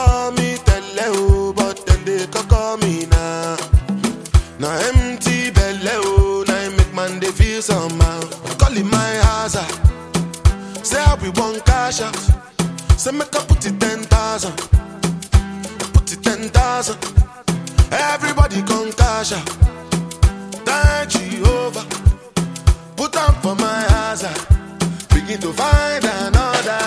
call me tele o, but then they call me now. Now empty belly oh, now it make man they feel somehow. Calling my house Say how we want cash out. Say make I put it ten thousand. Put it ten thousand. Everybody come cash out. Thank Jehovah. Put on for my house. Begin to find another.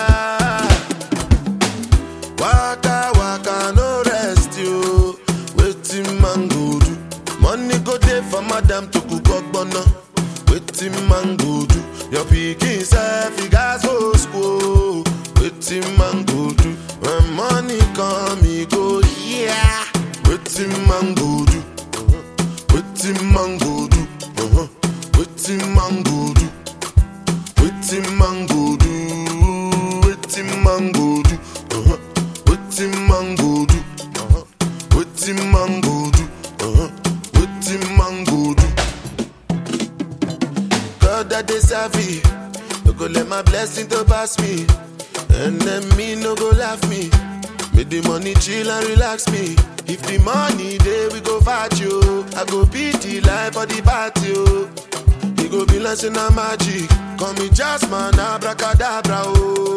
Waka waka no rest you. Waiting man go do. Money go there for madam to cook ogbonna. Waiting man go do. Your pikin self you gas go school. Waiting man go do. When money come he go yeah. Waiting man go do. Waiting man go do. Uh-huh. Waiting man go do. Waiting man go do. Waiting man go do. Uh-huh. Waiting man go do. Uh-huh. Waiting man go do. Uh-huh. Waiting man go do. God that they savvy. No go let my blessing to pass me. And then me no go laugh me. Make the money chill and relax me. If the money there we go fight you. I go beat the life for the party. Oh. He go be like say na magic. Call me Jasmine, abracadabra. Oh.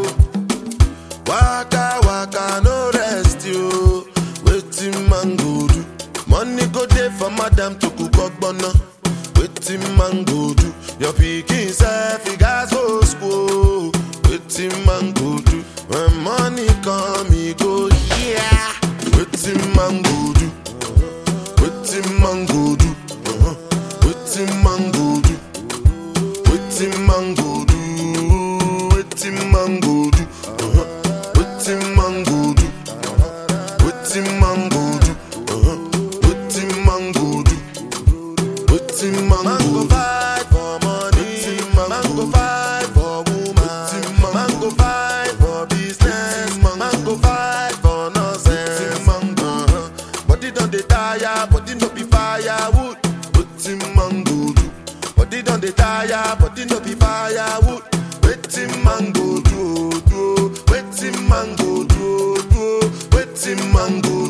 Waka waka no rest you. Waiting man go do. Money go there for madam to cook ogbonna. Waiting man go do. Your pikin self he gas go school. Waiting man go do. When money come he go yeah. Waiting man go do. Waiting man go do. Uh-huh. Waiting man go do. Waiting man go do. Waiting man go do. Uh-huh. Waiting man go do. Waiting man go do. Uh-huh. Waiting man go do. Waiting man go fight for money. Man go fight for woman. Man go fight for business. Man go fight for nonsense. Uh-huh. Body don dey tire, body no be firewood. Waiting man go do. Body don dey tire, body no be firewood. Waiting man go do, do. Waiting man go do, do. Waiting man go